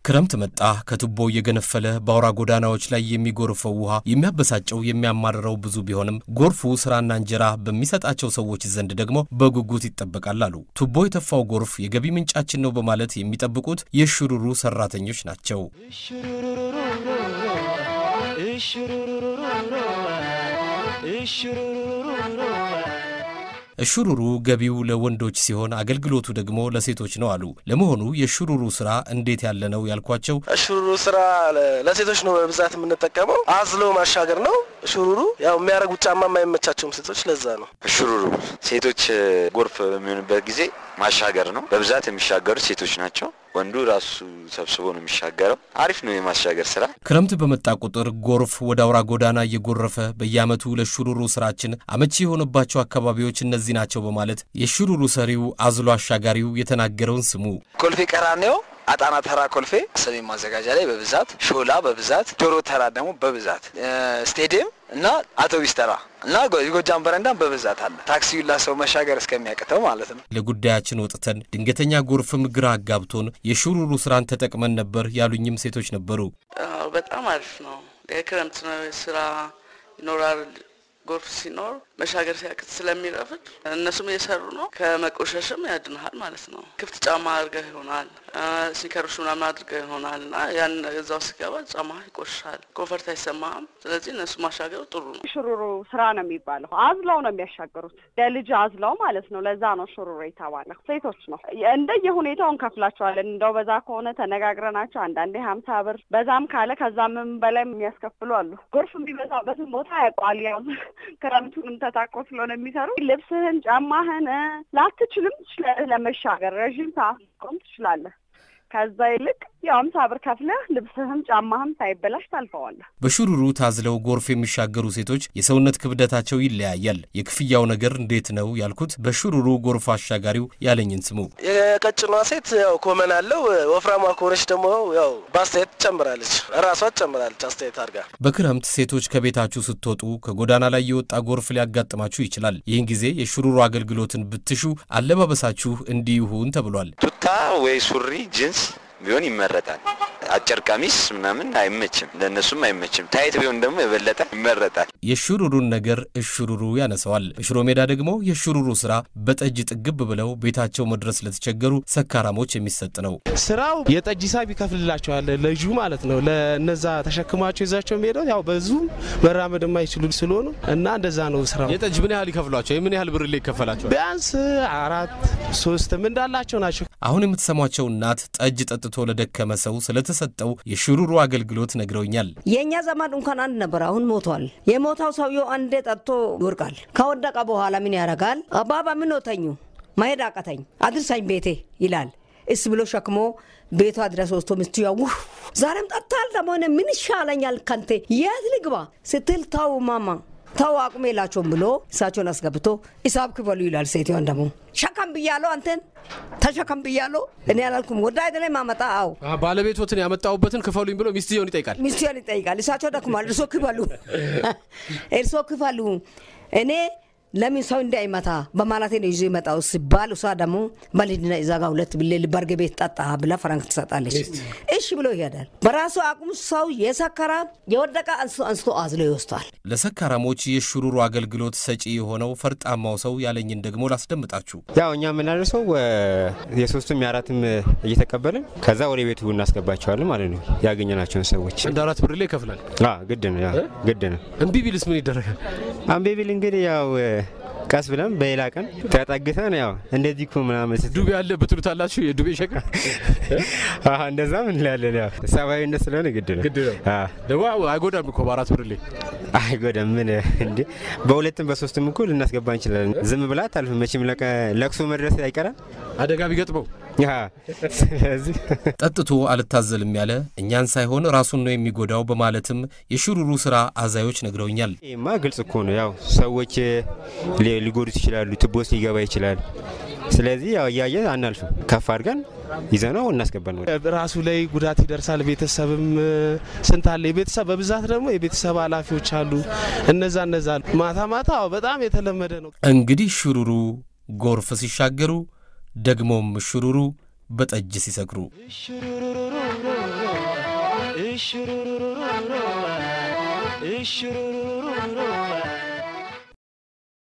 ክረምት መጣ። ከቱቦ እየገነፈለ በአውራ ጎዳናዎች ላይ የሚጎርፈው ውሃ የሚያበሳጨው የሚያማርረው ብዙ ቢሆንም ጎርፉ ስራና እንጀራ በሚሰጣቸው ሰዎች ዘንድ ደግሞ በጉጉት ይጠበቃል አሉ። ቱቦ የተፋው ጎርፍ የገቢ ምንጫችን ነው በማለት የሚጠብቁት የሽሩሩ ሰራተኞች ናቸው። እሽሩሩ ገቢው ለወንዶች ሲሆን አገልግሎቱ ደግሞ ለሴቶች ነው አሉ። ለመሆኑ የሽሩሩ ስራ እንዴት ያለ ነው ያልኳቸው፣ እሽሩሩ ስራ ለሴቶች ነው በብዛት የምንጠቀመው። አዝሎ ማሻገር ነው። እሽሩሩ ያው የሚያደርጉት ጫማ የማይመቻቸውም ሴቶች ለዛ ነው። እሽሩሩ ሴቶች ጎርፍ በሚሆንበት ጊዜ ማሻገር ነው። በብዛት የሚሻገሩት ሴቶች ናቸው። ወንዱ ራሱ ሰብስቦ ነው የሚሻገረው። አሪፍ ነው የማሻገር ስራ። ክረምት በመጣ ቁጥር ጎርፍ ወደ አውራ ጎዳና እየጎረፈ በየዓመቱ ለሽሩሩ ስራችን አመቺ የሆነባቸው አካባቢዎች እነዚህ ናቸው በማለት የሽሩሩ ሰሪው አዝሎ አሻጋሪው የተናገረውን ስሙ። ኮልፌ ቀራኔዮ አጣና ተራ ኮልፌ ሰሜን ማዘጋጃ ላይ በብዛት ሾላ በብዛት ዶሮ ተራ ደግሞ በብዛት ስቴዲየም እና አውቶቢስ ተራ እና የጎጃም በረንዳም በብዛት አለ። ታክሲ ላ ሰው መሻገር እስከሚያቅተው ማለት ነው። ለጉዳያችን ወጥተን ድንገተኛ ጎርፍም ግራ አጋብቶን የሽሩሩ ስራን ተጠቅመን ነበር ያሉኝም ሴቶች ነበሩ። በጣም አሪፍ ነው። የክረምት ነው ስራ ይኖራል። ጎርፍ ሲኖር መሻገር ሲያቅት ስለሚረፍድ እነሱም እየሰሩ ነው። ከመቆሸሽም ያድንሃል ማለት ነው። ክፍት ጫማ አድርገህ ይሆናል ሲከርሹ ምናምን አድርገህ ይሆናል እና ያን እዛው ሲገባ ጫማ ይቆሽሻል፣ ኮንፈርት አይሰማህም። ስለዚህ እነሱ ማሻገሩ ጥሩ ነው። ሽሩሩ ስራ ነው የሚባለው። አዝለው ነው የሚያሻገሩት፣ ለልጅ አዝለው ማለት ነው። ለዛ ነው ሽሩሩ የተባለው። ሴቶች ነው እንደየ ሁኔታው እንከፍላቸዋለን። እንደው በዛ ከሆነ ተነጋግረናቸው አንዳንዴ ሀምሳ ብር በዛም ካለ ከዛምም በላይ የሚያስከፍሉ አሉ። ጎርፍ የሚበዛበትን ቦታ ያውቀዋል ያው ክረምቱንም ተታቆ ስለሆነ የሚሰሩ ልብስህን፣ ጫማህን ላትችልም ትችላለህ ለመሻገር ረዥም ሰዓት ቆም ትችላለህ። ከዛ ይልቅ ያው አምሳ ብር ከፍለህ ልብስህም ጫማህም ሳይበላሽ ታልፈዋለህ። በሽሩሩ ታዝለው ጎርፍ የሚሻገሩ ሴቶች የሰውነት ክብደታቸው ይለያያል። የክፍያው ነገር እንዴት ነው ያልኩት በሽሩሩ ጎርፍ አሻጋሪው ያለኝን ስሙ። የቀጭኗ ሴት ያው ኮመን አለው። ወፍራሟ ከሆነች ደግሞ ያው በአስተያየት ትጨምራለች፣ ራሷ ትጨምራለች አስተያየት አድርጋ። በክረምት ሴቶች ከቤታችሁ ስትወጡ ከጎዳና ላይ የወጣ ጎርፍ ሊያጋጥማችሁ ይችላል። ይህን ጊዜ የሽሩሩ አገልግሎትን ብትሹ አለባበሳችሁ እንዲህ ይሁን ተብሏል። ቱታ ወይ ሱሪ ጅንስ ቢሆን ይመረጣል። አጭር ቀሚስ ምናምን አይመችም፣ ለእነሱም አይመችም። ታይት ቢሆን ደግሞ የበለጠ ይመረጣል። የሽሩሩን ነገር እሽሩሩ ያነሰዋል። በሽሮ ሜዳ ደግሞ የሽሩሩ ስራ በጠጅ ጥግብ ብለው ቤታቸው መድረስ ለተቸገሩ ሰካራሞች የሚሰጥ ነው። ስራው የጠጅ ሂሳብ ይከፍልላቸዋል ለጁ ማለት ነው። ለነዛ ተሸክማቸው ይዛቸው የሚሄደው ያው በዙ መራመድ የማይችሉ ስለሆኑ እና እንደዛ ነው ስራው። የጠጅ ምን ያህል ይከፍሏቸው? የምን ያህል ብር ላይ ይከፈላቸዋል? ቢያንስ አራት ሶስትም እንዳላቸው ናቸው። አሁን የምትሰሟቸው እናት ጠጅ ጠጥቶ ለደከመ ሰው ስለተሰጠው የሽሩሩ አገልግሎት ነግረውኛል። የእኛ ዘመድ እንኳን አንድ ነበር፣ አሁን ሞቷል። የሞታው ሰውየው አንዴ ጠጥቶ ይወርቃል። ከወደቀ በኋላ ምን ያደርጋል? አባባ ምን ወተኙ መሄድ አቀተኝ አድርሳኝ ቤቴ ይላል። እስ ብሎ ሸክሞ ቤቷ ድረስ ወስቶ ሚስቱ ያው ዛሬም ጠጥታል ደግሞ ምን ይሻለኛል ከንቴ የት ልግባ ስትል ተው ማማ ተው አቁም የላቸውም ብሎ እሳቸውን አስገብቶ ሂሳብ ክፈሉ ይላል። ሴትዮን ደግሞ ሸከም ብያለሁ፣ አንተን ተሸከም ብያለሁ። እኔ አላልኩም ወደ አይደለ ማመጣ አው ባለቤቶትን ያመጣሁበትን ክፈሉኝ ብሎ ሚስትየውን ይጠይቃል። ሚስትየውን ይጠይቃል። እሳቸው ደክሟል፣ እርሶ ክፈሉ፣ እርሶ ክፈሉ እኔ ለምን ሰው እንዳይመታ በማለቴ ነው ይዞ ይመጣው ሲባል እሷ ደግሞ በልድና እዛ ጋ ሁለት ብሌ ልባርገ ቤት ጠጣ ብላ ፈረንክ ትሰጣለች። እሺ ብሎ ይሄዳል። በራሱ አቅሙ ሰው የሰከራ የወደቀ አንስቶ አንስቶ አዝሎ ይወስቷል። ለሰካራሞች የሽሩሩ አገልግሎት ሰጪ የሆነው ፈርጣማው ሰው ያለኝን ደግሞ ላስደምጣችሁ። ያው እኛ የምናደርሰው የሶስቱም የአራትም እየተቀበልን ከዛ ወደ ቤቱ እናስገባቸዋለን ማለት ነው። ያገኘናቸውን ሰዎች አንድ አራት ብር ላይ ይከፍላል። ግድ ነው፣ ግድ ነው። እምቢ ቢልስ ምን ይደረጋል? እምቢ ቢል እንግዲህ ያው ቀስ ብለን በሌላ ቀን ተጠግተን ያው እንደዚህ እኮ ምናምን ዱቤ አለ ብትሉታላችሁ የዱቤ ሸክም እንደዛም እንላለን። ያው ሰብአዊነት ስለሆነ ግድ ነው ግድ ነው። ደግሞ አይጎዳም እኮ በአራት ብር ላይ አይጎዳም። ምን እንዴ በሁለትም በሶስትም እኮ ልናስገባ እንችላለን። ዝም ብላ አታልፍ መቼም ለቅሶ መድረስ አይቀራል አደጋ ቢገጥመው። ስለዚህ ጠጥቶ አልታዘልም ያለ እኛን ሳይሆን ራሱን ነው የሚጎዳው በማለትም የሽሩሩ ስራ አዛዮች ነግረውኛል። ይህማ ግልጽ እኮ ነው። ያው ሰዎች ሊጎዱት ይችላሉ። ትቦስ ሊገባ ይችላል። ስለዚህ ያው እያየ አናልፍም። ከፍ አድርገን ይዘነው እናስገባል። ራሱ ላይ ጉዳት ይደርሳል። ቤተሰብም ስንት አለ። የቤተሰብ በብዛት ደግሞ የቤተሰብ ኃላፊዎች አሉ። እነዛ እነዛ ማታ ማታ በጣም የተለመደ ነው። እንግዲህ ሽሩሩ ጎርፍ ሲሻገሩ ደግሞም ሽሩሩ በጠጅ ሲሰክሩ እሽሩሩሩሩ እሽሩሩ